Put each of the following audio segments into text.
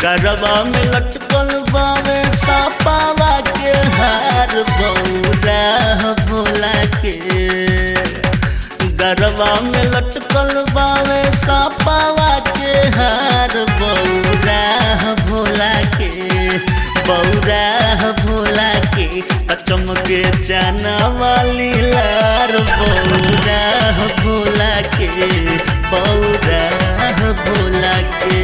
गरबा में लटकल बावे सापावा के हार बौरा भोला के गरबा में लटकल बावे सापावा के हार बौरा भोला के बौरा भोला के चमके जाना वाली लार बौरा भोला के बौरा भोला के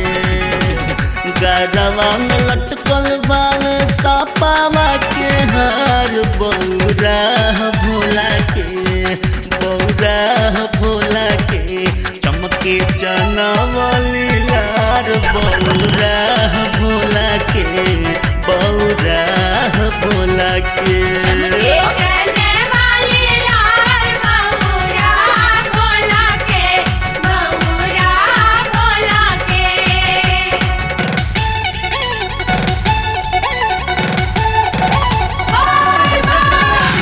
गरबा में लटकल बावे सापावा के हार बौरा भोला के बौरा भोला के चमके जाना वाली लार बौरा भोला के बौरा भोला के चमके चने वाली लाल बहुरा भोला के बहुरा भोला के बोल बम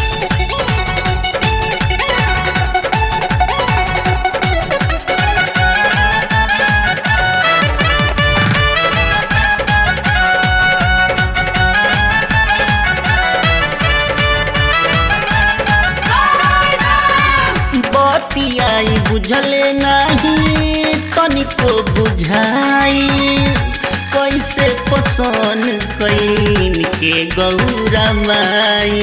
बतियाई बुझले नहीं तनिको बुझाई कैसे पसंद कैन के गौरा माई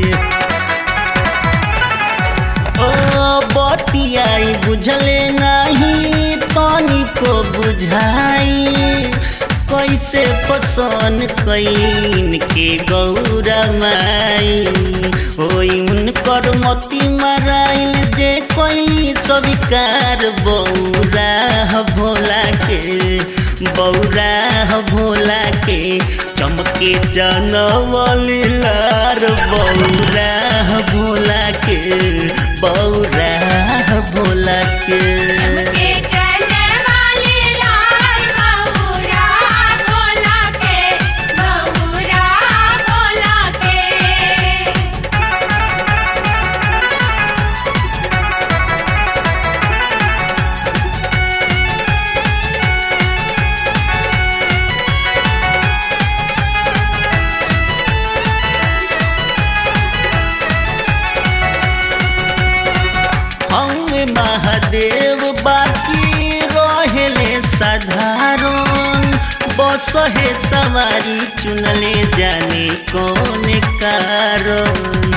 ओ बतियाई बुझले नहीं तनिको बुझाई कैसे पसंद कैन के गौरा माई होई उनकर मती मराइल जे कोई स्वीकार बौरा भोला के बौरा भोला के चमके जनवली लार बौरा भोला के बौरा भोला के चमके चने वाली लाल बहुरा भोला के बहुरा भोला के हम महादेव बाकी रहेले साधारण बस है सवारी चुनले जाने कौन कारण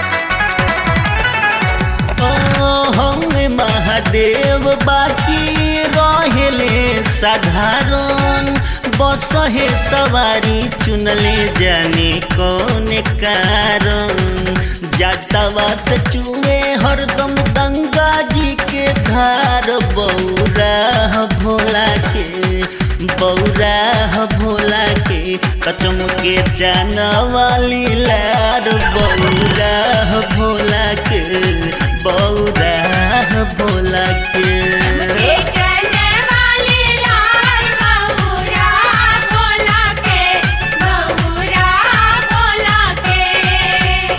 ओ हम महादेव बाकी रहेले साधारण बस है सवारी चुनले जाने कौन कारण जातवा से चुए हरदम गंगा जी के धार बौरा भोला के बौरा भोला के कचम के जाना वाली लार बौरा भोला के बौरा भोला चमके के चने वाली लाल बहुरा भोला के बहुरा भोला के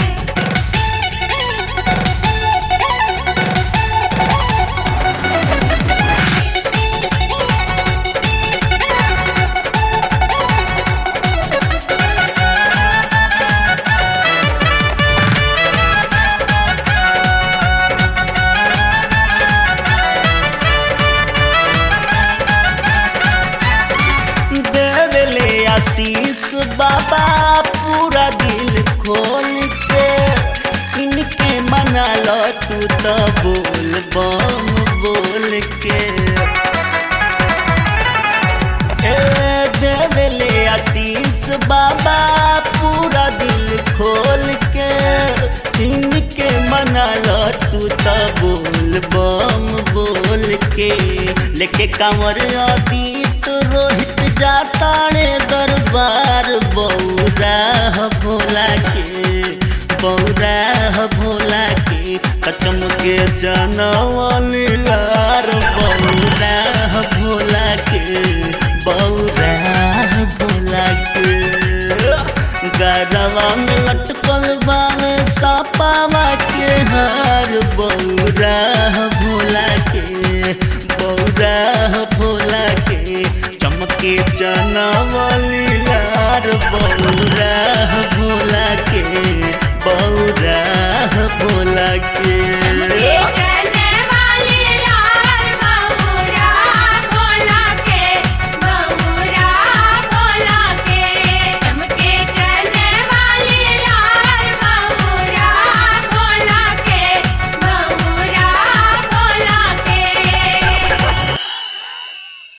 देवले आशीष बाबा पूरा दिल खोल के इनके मना लो तू तो बोल बम बोल के ए देवले आशीष बाबा पूरा दिल खोल के इनके मना लो तू तो बोल बम बोल के लेके कांवर अतीत रोहित जाता रे दरबार बौरा भोला के बौरा भोला के कचम के जनवली लार बौरा भोला के बौरा भोला के गरवा में लटकल बावे सापावा के हार बौरा